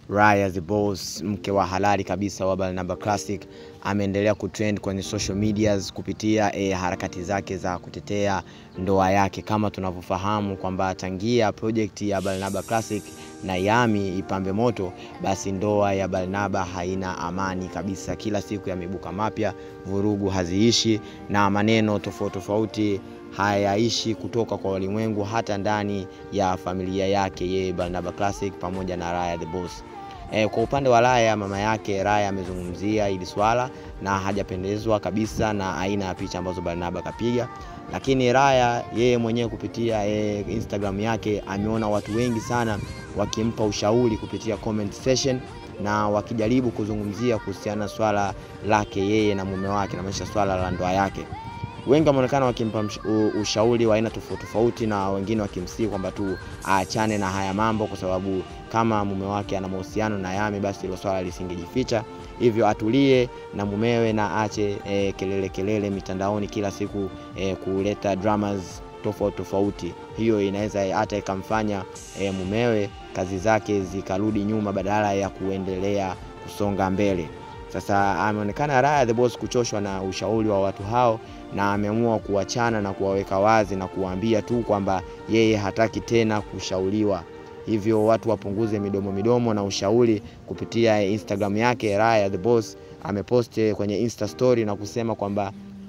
Raya the Boss, mke wa halali kabisa wa Barnaba Classic, ameendelea kutrend kwenye social medias kupitia e, harakati zake za kutetea ndoa yake. Kama tunavyofahamu kwamba tangia project ya Barnaba Classic na Yami ipambe moto, basi ndoa ya Barnaba haina amani kabisa. Kila siku yameibuka mapya, vurugu haziishi na maneno tofauti tofauti hayaishi kutoka kwa walimwengu, hata ndani ya familia yake yeye Barnaba Classic pamoja na Raya the Boss. E, kwa upande wa Raya, mama yake Raya amezungumzia hili swala na hajapendezwa kabisa na aina ya picha ambazo Barnaba kapiga, lakini Raya yeye mwenyewe kupitia e, Instagram yake ameona watu wengi sana wakimpa ushauri kupitia comment section na wakijaribu kuzungumzia kuhusiana swala lake yeye na mume wake, na maisha swala la ndoa yake wengi wameonekana wakimpa ushauri wa aina tofauti tofauti, na wengine wakimsihi kwamba tu aachane na haya mambo, kwa sababu kama mume wake ana mahusiano na Yami, basi hilo swala lisingejificha, hivyo atulie na mumewe na aache e, kelele kelele mitandaoni kila siku e, kuleta dramas tofauti tofauti. Hiyo inaweza hata ikamfanya e, mumewe kazi zake zikarudi nyuma badala ya kuendelea kusonga mbele. Sasa ameonekana Raya the Boss kuchoshwa na ushauri wa watu hao na ameamua kuachana na kuwaweka wazi na kuwaambia tu kwamba yeye hataki tena kushauriwa, hivyo watu wapunguze midomo midomo na ushauri. Kupitia Instagram yake Raya the Boss ameposti kwenye Insta story na kusema kwamba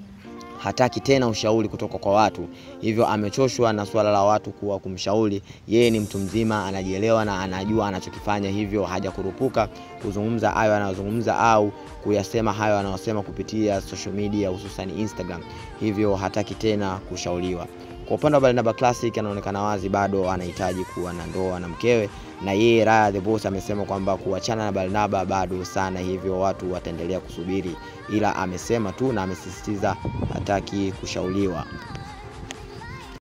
hataki tena ushauri kutoka kwa watu, hivyo amechoshwa na swala la watu kuwa kumshauri. Yeye ni mtu mzima, anajielewa na anajua anachokifanya, hivyo hajakurupuka kuzungumza hayo anayozungumza au kuyasema hayo anayosema kupitia social media, hususan Instagram, hivyo hataki tena kushauriwa. Kwa upande wa Barnaba Classic anaonekana wazi bado anahitaji kuwa na ndoa na mkewe, na yeye Raya the Boss amesema kwamba kuachana na Barnaba bado sana, hivyo watu wataendelea kusubiri, ila amesema tu na amesisitiza hataki kushauriwa.